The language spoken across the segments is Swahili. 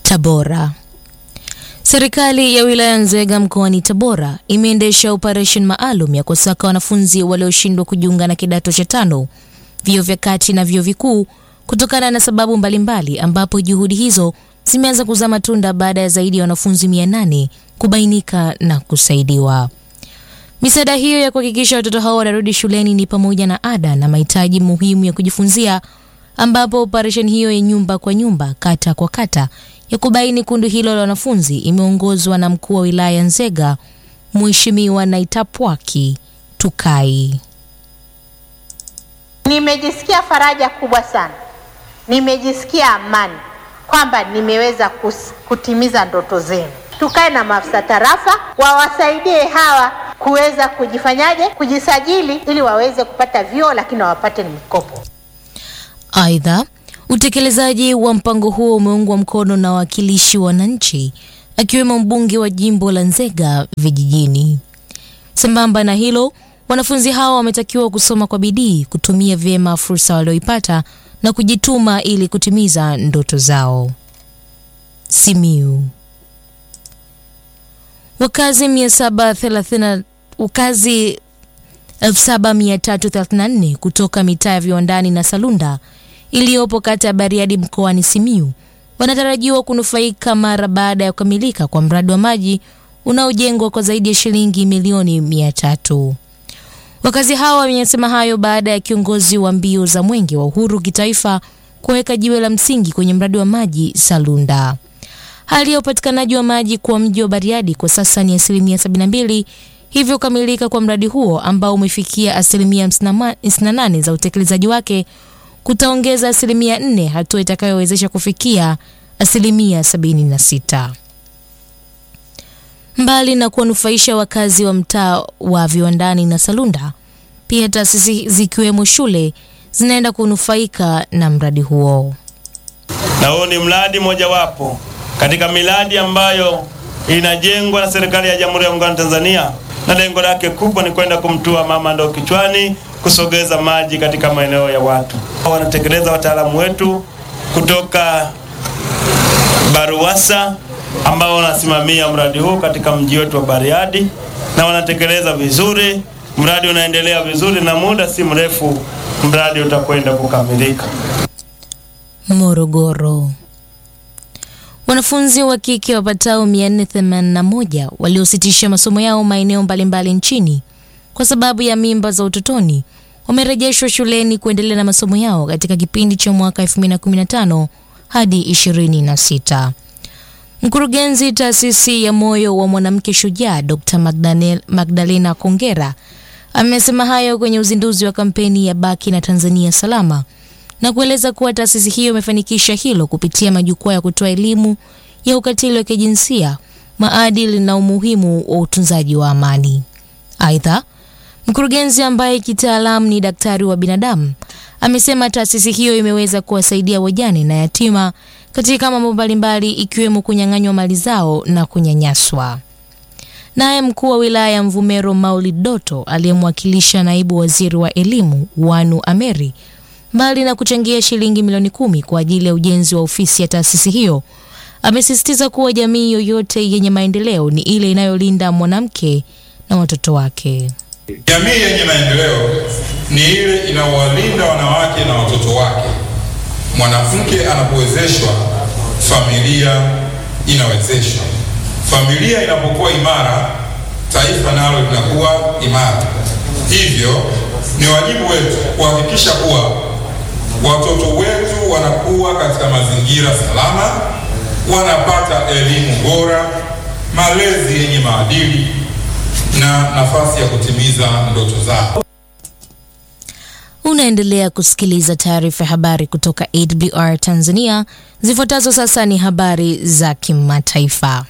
Tabora. Serikali ya wilaya Nzega mkoani Tabora imeendesha operesheni maalum ya kusaka wanafunzi walioshindwa kujiunga na kidato cha tano, vyuo vya kati na vyuo vikuu kutokana na sababu mbalimbali, ambapo juhudi hizo zimeanza kuzaa matunda baada ya zaidi ya wanafunzi 800 kubainika na kusaidiwa. Misaada hiyo ya kuhakikisha watoto hao wanarudi shuleni ni pamoja na ada na mahitaji muhimu ya kujifunzia, ambapo operesheni hiyo ya nyumba kwa nyumba, kata kwa kata ya kubaini kundi hilo la wanafunzi imeongozwa na mkuu wa wilaya Nzega, Mheshimiwa Naitapwaki Tukai. Nimejisikia faraja kubwa sana, nimejisikia amani kwamba nimeweza kus, kutimiza ndoto zenu. Tukae na maafisa tarafa wawasaidie hawa kuweza kujifanyaje, kujisajili ili waweze kupata vyuo, lakini wapate ni mikopo. Aidha, utekelezaji wa mpango huo umeungwa mkono na wawakilishi wa wananchi akiwemo mbunge wa jimbo la Nzega vijijini. Sambamba na hilo, wanafunzi hao wametakiwa kusoma kwa bidii, kutumia vyema fursa walioipata na kujituma ili kutimiza ndoto zao. Simiu. Wakazi 730 wakazi 7334 kutoka mitaa ya Viwandani na Salunda iliyopo kata ya Bariadi mkoani Simiu wanatarajiwa kunufaika mara baada ya kukamilika kwa mradi wa maji unaojengwa kwa zaidi ya shilingi milioni mia tatu. Wakazi hao wamesema hayo baada ya kiongozi wa mbio za Mwenge wa Uhuru kitaifa kuweka jiwe la msingi kwenye mradi wa maji Salunda. Hali ya upatikanaji wa maji kwa mji wa Bariadi kwa sasa ni asilimia 72, hivyo kukamilika kwa mradi huo ambao umefikia asilimia 58 za utekelezaji wake kutaongeza asilimia 4, hatua itakayowezesha kufikia asilimia 76. Mbali na kuwanufaisha wakazi wa mtaa wa Viwandani na Salunda, pia taasisi zikiwemo shule zinaenda kunufaika na mradi huo. Na huo ni mradi mojawapo katika miradi ambayo inajengwa na serikali ya Jamhuri ya Muungano wa Tanzania, na lengo lake kubwa ni kwenda kumtua mama ndoo kichwani, kusogeza maji katika maeneo ya watu. Wanatekeleza wataalamu wetu kutoka BARUWASA ambao wanasimamia mradi huu katika mji wetu wa Bariadi na wanatekeleza vizuri. Mradi unaendelea vizuri na muda si mrefu mradi utakwenda kukamilika. Morogoro. Wanafunzi wa kike wapatao 481 waliositisha masomo yao maeneo mbalimbali nchini kwa sababu ya mimba za utotoni wamerejeshwa shuleni kuendelea na masomo yao katika kipindi cha mwaka 2015 hadi 26. Mkurugenzi taasisi ya moyo wa mwanamke shujaa Dr. Magdalena Kongera amesema hayo kwenye uzinduzi wa kampeni ya Baki na Tanzania Salama na kueleza kuwa taasisi hiyo imefanikisha hilo kupitia majukwaa ya kutoa elimu ya ukatili wa kijinsia, maadili na umuhimu wa utunzaji wa amani. Aidha, mkurugenzi ambaye kitaalamu ni daktari wa binadamu amesema taasisi hiyo imeweza kuwasaidia wajane na yatima katika mambo mbalimbali ikiwemo kunyang'anywa mali zao na kunyanyaswa. Naye mkuu wa wilaya ya Mvumero Maulid Doto aliyemwakilisha naibu waziri wa elimu Wanu Ameri mbali na kuchangia shilingi milioni kumi kwa ajili ya ujenzi wa ofisi ya taasisi hiyo, amesisitiza kuwa jamii yoyote yenye maendeleo ni ile inayolinda mwanamke na watoto wake. Jamii yenye maendeleo ni ile inayowalinda wanawake na watoto wake. Mwanamke anapowezeshwa, familia inawezeshwa. Familia inapokuwa imara, taifa nalo linakuwa imara. Hivyo ni wajibu wetu kuhakikisha kuwa watoto wetu wanakuwa katika mazingira salama, wanapata elimu bora, malezi yenye maadili na nafasi ya kutimiza ndoto zao. Unaendelea kusikiliza taarifa ya habari kutoka AWR Tanzania. Zifuatazo sasa ni habari za kimataifa.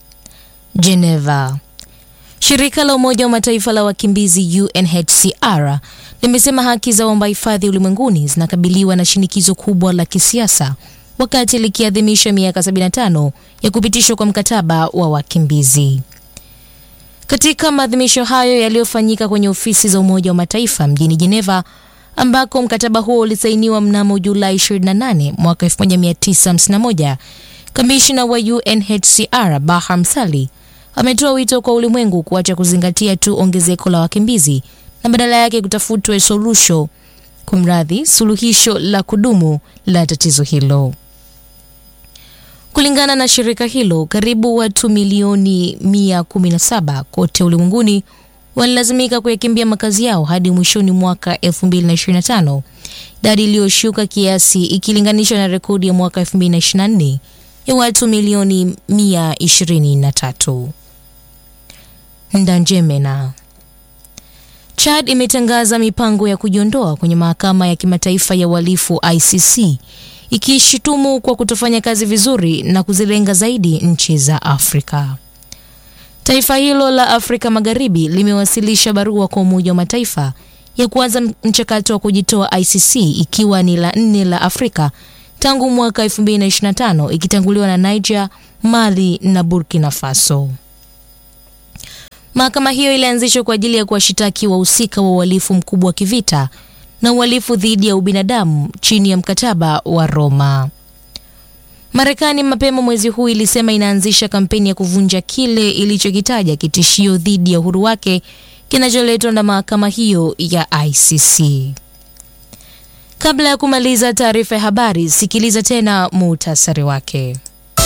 Geneva. Shirika la Umoja wa Mataifa la wakimbizi UNHCR limesema haki za waomba hifadhi ulimwenguni zinakabiliwa na shinikizo kubwa la kisiasa wakati likiadhimisha miaka 75 ya kupitishwa kwa mkataba wa wakimbizi. Katika maadhimisho hayo yaliyofanyika kwenye ofisi za Umoja wa Mataifa mjini Geneva, ambako mkataba huo ulisainiwa mnamo Julai 28 mwaka 1951 Kamishna wa UNHCR Baham Sali ametoa wito kwa ulimwengu kuacha kuzingatia tu ongezeko la wakimbizi na badala yake kutafutwe solution, kumradhi, suluhisho la kudumu la tatizo hilo. Kulingana na shirika hilo, karibu watu milioni 117 kote ulimwenguni walilazimika kuyakimbia makazi yao hadi mwishoni mwaka 2025, idadi iliyoshuka kiasi ikilinganishwa na rekodi ya mwaka 2024 ya watu milioni 123. Ndanjemena. Chad imetangaza mipango ya kujiondoa kwenye mahakama ya kimataifa ya uhalifu ICC ikishutumu kwa kutofanya kazi vizuri na kuzilenga zaidi nchi za Afrika. Taifa hilo la Afrika Magharibi limewasilisha barua kwa Umoja wa Mataifa ya kuanza mchakato wa kujitoa ICC ikiwa ni la nne la Afrika tangu mwaka 2025 ikitanguliwa na Niger, Mali na Burkina Faso. Mahakama hiyo ilianzishwa kwa ajili ya kuwashitaki wahusika wa uhalifu mkubwa wa kivita na uhalifu dhidi ya ubinadamu chini ya mkataba wa Roma. Marekani mapema mwezi huu ilisema inaanzisha kampeni ya kuvunja kile ilichokitaja kitishio dhidi ya uhuru wake kinacholetwa na mahakama hiyo ya ICC. Kabla ya kumaliza taarifa ya habari, sikiliza tena muhtasari wake.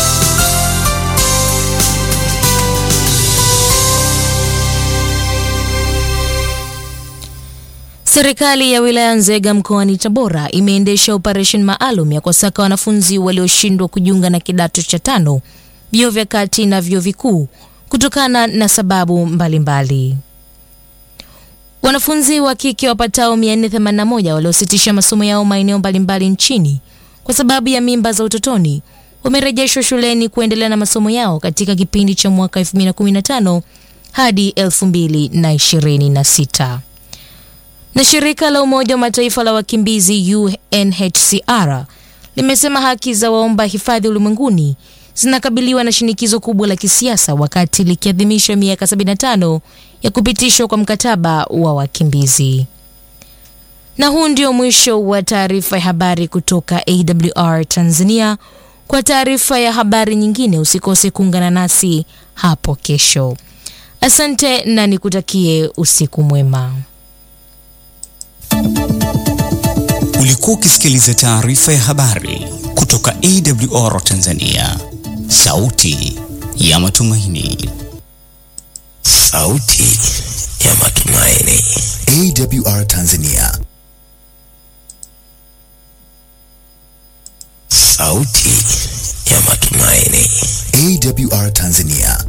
Serikali ya wilaya Nzega mkoani Tabora imeendesha operesheni maalum ya kuwasaka wanafunzi walioshindwa kujiunga na kidato cha tano, vyuo vya kati na vyuo vikuu kutokana na sababu mbalimbali mbali. Wanafunzi wa kike wapatao 481 waliositisha masomo yao maeneo mbalimbali nchini kwa sababu ya mimba za utotoni wamerejeshwa shuleni kuendelea na masomo yao katika kipindi cha mwaka 2015 hadi 2026 na shirika la Umoja wa Mataifa la wakimbizi UNHCR limesema haki za waomba hifadhi ulimwenguni zinakabiliwa na shinikizo kubwa la kisiasa wakati likiadhimisha miaka 75 ya kupitishwa kwa mkataba wa wakimbizi. Na huu ndio mwisho wa taarifa ya habari kutoka AWR Tanzania. Kwa taarifa ya habari nyingine usikose kuungana nasi hapo kesho. Asante na nikutakie usiku mwema. Ulikuwa ukisikiliza taarifa ya habari kutoka AWR Tanzania, sauti ya matumaini. Sauti ya matumaini. AWR Tanzania. Sauti ya matumaini. AWR Tanzania.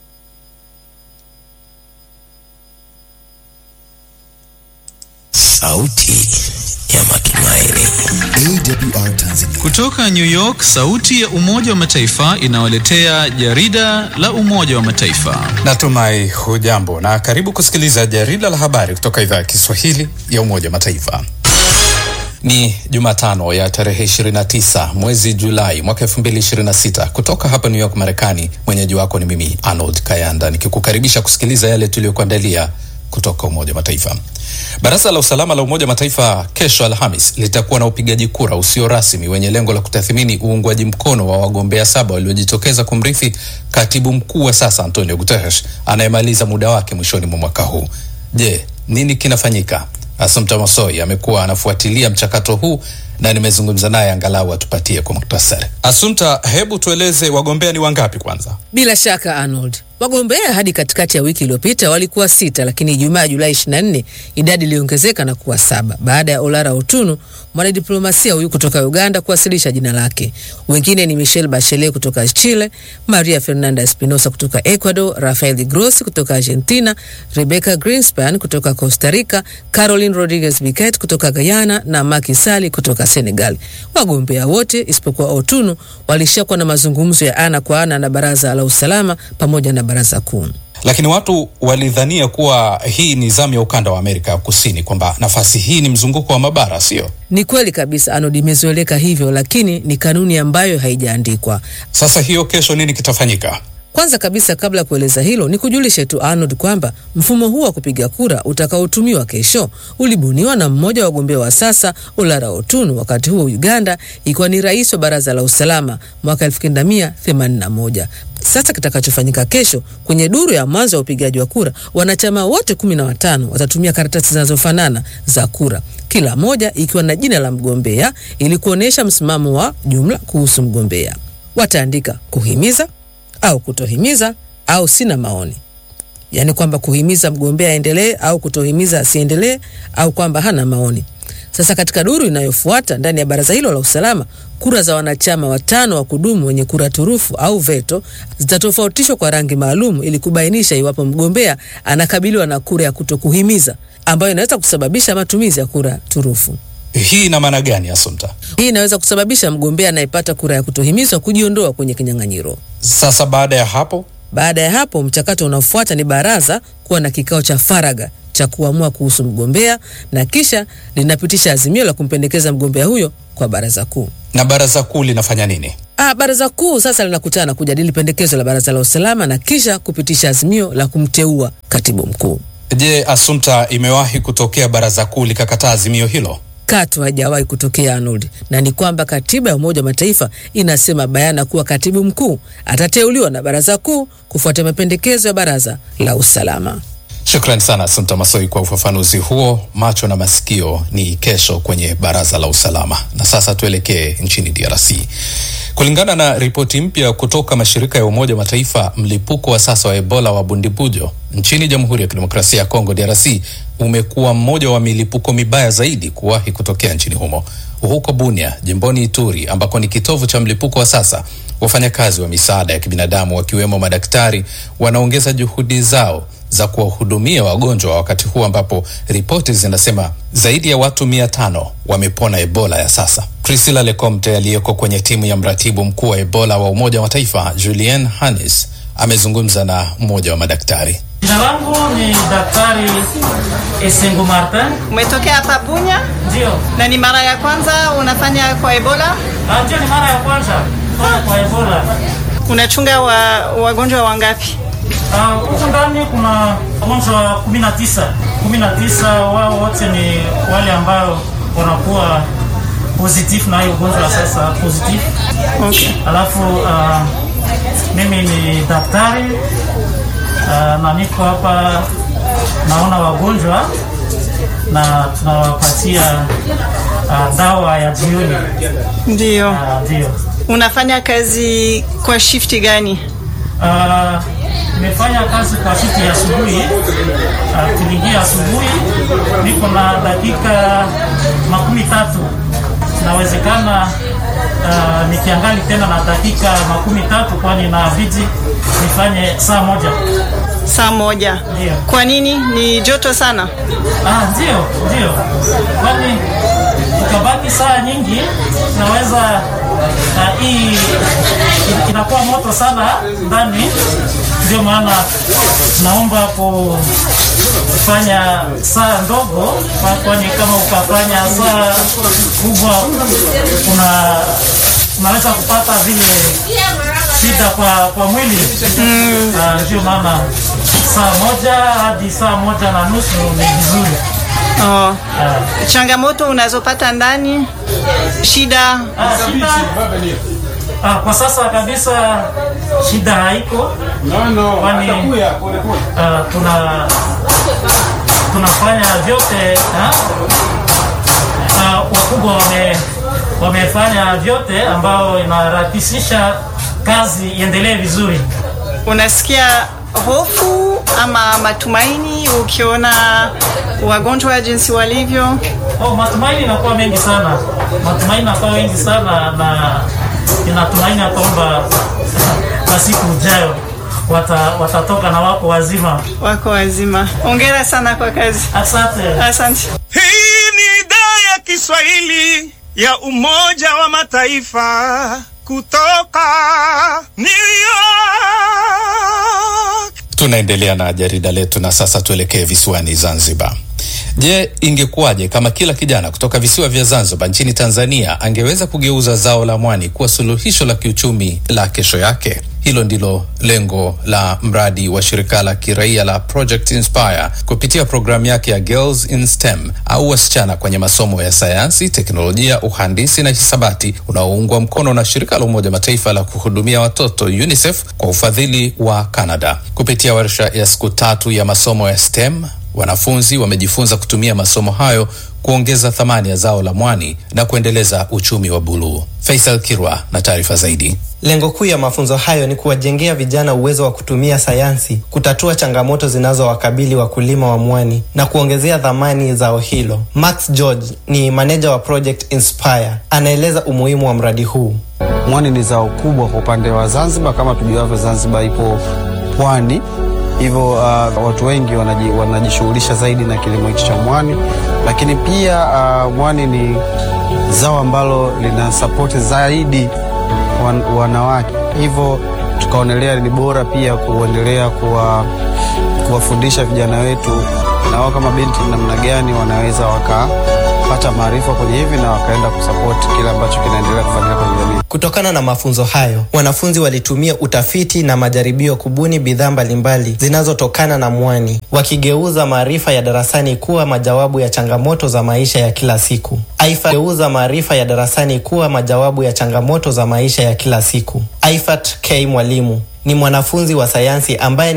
Sauti ya matumaini. AWR Tanzania. Kutoka New York, sauti ya Umoja wa Mataifa inawaletea jarida la Umoja wa Mataifa. Natumai hujambo na karibu kusikiliza jarida la habari kutoka idhaa ya Kiswahili ya Umoja wa Mataifa. Ni Jumatano ya tarehe 29 mwezi Julai mwaka 2026 kutoka hapa New York, Marekani. Mwenyeji wako ni mimi Arnold Kayanda nikikukaribisha kusikiliza yale tuliyokuandalia kutoka Umoja wa Mataifa. Baraza la Usalama la Umoja wa Mataifa kesho Alhamis litakuwa na upigaji kura usio rasmi wenye lengo la kutathmini uungwaji mkono wa wagombea saba waliojitokeza kumrithi katibu mkuu wa sasa Antonio Guterres anayemaliza muda wake mwishoni mwa mwaka huu. Je, nini kinafanyika? Assumpta Masoi amekuwa anafuatilia mchakato huu na nimezungumza naye angalau atupatie kwa muktasari. Assumpta, hebu tueleze wagombea ni wangapi kwanza? Bila shaka Arnold, wagombea hadi katikati ya wiki iliyopita walikuwa sita, lakini Ijumaa Julai 24 idadi iliongezeka na kuwa saba baada ya Olara Otunu, mwanadiplomasia huyu kutoka Uganda, kuwasilisha jina lake. Wengine ni Michelle Bachelet kutoka Chile, Maria Fernanda Espinosa kutoka Ecuador, Rafael Grossi kutoka Argentina, Rebecca Greenspan kutoka Costa Rica, Caroline Rodriguez Biquet kutoka Guyana na Macky Sall kutoka Senegal. Wagombea wote isipokuwa Otunu walishakuwa na mazungumzo ya ana kwa ana na Baraza la Usalama pamoja na Baraza Kuu. Lakini watu walidhania kuwa hii ni zamu ya ukanda wa Amerika ya Kusini, kwamba nafasi hii ni mzunguko wa mabara, sio? Ni kweli kabisa Arnold, imezoeleka hivyo, lakini ni kanuni ambayo haijaandikwa. Sasa hiyo kesho nini kitafanyika? Kwanza kabisa, kabla ya kueleza hilo, ni kujulishe tu Arnold kwamba mfumo huu wa kupiga kura utakaotumiwa kesho ulibuniwa na mmoja wa wagombea wa sasa Olara Otunu, wakati huo Uganda ikiwa ni rais wa Baraza la Usalama mwaka 1981. Sasa kitakachofanyika kesho kwenye duru ya mwanzo ya upigaji wa kura, wanachama wote kumi na watano watatumia karatasi zinazofanana za kura, kila moja ikiwa na jina la mgombea ili kuonyesha msimamo wa jumla kuhusu mgombea. Wataandika kuhimiza au kutohimiza au sina maoni, yaani kwamba kuhimiza mgombea aendelee au kutohimiza asiendelee au kwamba hana maoni. Sasa katika duru inayofuata ndani ya baraza hilo la usalama, kura za wanachama watano wa kudumu wenye kura turufu au veto zitatofautishwa kwa rangi maalum ili kubainisha iwapo mgombea anakabiliwa na kura ya kutokuhimiza ambayo inaweza kusababisha matumizi ya kura turufu. Hii ina maana gani, Asumta? Hii inaweza kusababisha mgombea anayepata kura ya kutohimizwa kujiondoa kwenye kinyang'anyiro. Sasa baada ya hapo Baada ya hapo, mchakato unaofuata ni baraza kuwa na kikao cha faragha cha kuamua kuhusu mgombea na kisha linapitisha azimio la kumpendekeza mgombea huyo kwa baraza kuu. na baraza kuu linafanya nini? Ah, baraza kuu sasa linakutana kujadili pendekezo la baraza la usalama na kisha kupitisha azimio la kumteua katibu mkuu. Je, Asumta, imewahi kutokea baraza kuu likakataa azimio hilo? Katu hajawahi kutokea Arnold, na ni kwamba katiba ya Umoja wa Mataifa inasema bayana kuwa katibu mkuu atateuliwa na baraza kuu kufuatia mapendekezo ya baraza la usalama. Shukrani sana Asumta Masoi kwa ufafanuzi huo. Macho na masikio ni kesho kwenye baraza la usalama. Na sasa tuelekee nchini DRC. Kulingana na ripoti mpya kutoka mashirika ya Umoja wa Mataifa, mlipuko wa sasa wa Ebola wa Bundibujo nchini Jamhuri ya Kidemokrasia ya Kongo DRC umekuwa mmoja wa milipuko mibaya zaidi kuwahi kutokea nchini humo. Huko Bunia, jimboni Ituri, ambako ni kitovu cha mlipuko wa sasa, wafanyakazi wa misaada ya kibinadamu wakiwemo madaktari wanaongeza juhudi zao za kuwahudumia wagonjwa wakati huu ambapo ripoti zinasema zaidi ya watu mia tano wamepona Ebola ya sasa. Priscilla Lecomte aliyeko kwenye timu ya mratibu mkuu wa Ebola wa Umoja wa Mataifa Julien Hannes amezungumza na mmoja wa madaktari. Jina langu ni Daktari Esengo Martin. Umetokea hapa Bunya Ndio. na ni mara ya kwanza unafanya kwa Ebola? Ah, Ndio, ni mara ya kwanza kwa kwa Ebola. Unachunga wa, wagonjwa wangapi? Ah, Huku ndani kuna wagonjwa kumi na tisa. Kumi na tisa wao wote ni wale ambao wanakuwa positif na hiyo ugonjwa wa sasa positif. Okay. Alafu ah, mimi ni daktari ah, na niko hapa naona wagonjwa na tunawapatia ah, dawa ya jioni. Ndio. Ah, Ndio. Unafanya kazi kwa shifti gani? Ah, nimefanya kazi kwa siku ya asubuhi. Uh, tuliingia asubuhi, niko na dakika makumi tatu. Inawezekana uh, nikiangali tena na dakika makumi tatu, kwani inabidi nifanye saa moja. Saa moja. Ndio. Kwa nini? Ni joto sana. Ah, ndio ndio, kwani ukabaki saa nyingi naweza uh, hii in- inakuwa moto sana ndani, ndio maana naomba kufanya saa ndogo, kwa- kwani kama ukafanya saa kubwa una unaweza kupata vile shida kwa, kwa mwili mm. Ndio maana saa moja hadi saa moja na nusu ni vizuri. Oh. Changamoto unazopata ndani? Shida? Ah, shida ah, kwa sasa kabisa shida haiko, kwani ah, tuna tunafanya vyote ah, ah, wakubwa wame wamefanya vyote ambao inarahisisha kazi iendelee vizuri. Unasikia hofu ama matumaini ukiona wagonjwa jinsi walivyo? Oh, matumaini inakuwa mengi sana, matumaini inakuwa mengi sana, na ninatumaini ya kwamba kwa siku ijayo wata, watatoka na wako wazima. Wako wazima. Hongera sana kwa kazi. Asante. Asante. Hii ni idhaa ya Kiswahili ya Umoja wa Mataifa kutoka New York. Tunaendelea na jarida letu na sasa tuelekee visiwani Zanzibar. Je, ingekuwaje kama kila kijana kutoka visiwa vya Zanzibar nchini Tanzania angeweza kugeuza zao la mwani kuwa suluhisho la kiuchumi la kesho yake? Hilo ndilo lengo la mradi wa shirika la kiraia la Project Inspire kupitia programu yake ya Girls in STEM au wasichana kwenye masomo ya sayansi, teknolojia, uhandisi na hisabati unaoungwa mkono na shirika la Umoja Mataifa la kuhudumia watoto UNICEF kwa ufadhili wa Canada. Kupitia warsha ya siku tatu ya masomo ya STEM, wanafunzi wamejifunza kutumia masomo hayo kuongeza thamani ya zao la mwani na kuendeleza uchumi wa buluu. Faisal Kirwa na taarifa zaidi. Lengo kuu ya mafunzo hayo ni kuwajengea vijana uwezo wa kutumia sayansi kutatua changamoto zinazowakabili wakulima wa mwani na kuongezea dhamani zao hilo. Max George ni maneja wa Project Inspire, anaeleza umuhimu wa mradi huu. Mwani ni zao kubwa kwa upande wa Zanzibar. Kama tujuavyo, Zanzibar ipo pwani, hivyo uh, watu wengi wanaji, wanajishughulisha zaidi na kilimo hichi cha mwani, lakini pia uh, mwani ni zao ambalo lina sapoti zaidi wan, wanawake, hivyo tukaonelea ni bora pia kuendelea kuwa, kuwafundisha vijana wetu na wao kama binti namna gani wanaweza wakapata maarifa kwenye hivi na wakaenda kusapoti kile ambacho kinaendelea kufanyika kwenye jamii. Kutokana na mafunzo hayo, wanafunzi walitumia utafiti na majaribio kubuni bidhaa mbalimbali zinazotokana na mwani, wakigeuza maarifa ya darasani kuwa majawabu ya changamoto za maisha ya kila siku. Aifat geuza maarifa ya darasani kuwa majawabu ya changamoto za maisha ya kila siku. Aifat K Mwalimu ni mwanafunzi wa sayansi ambaye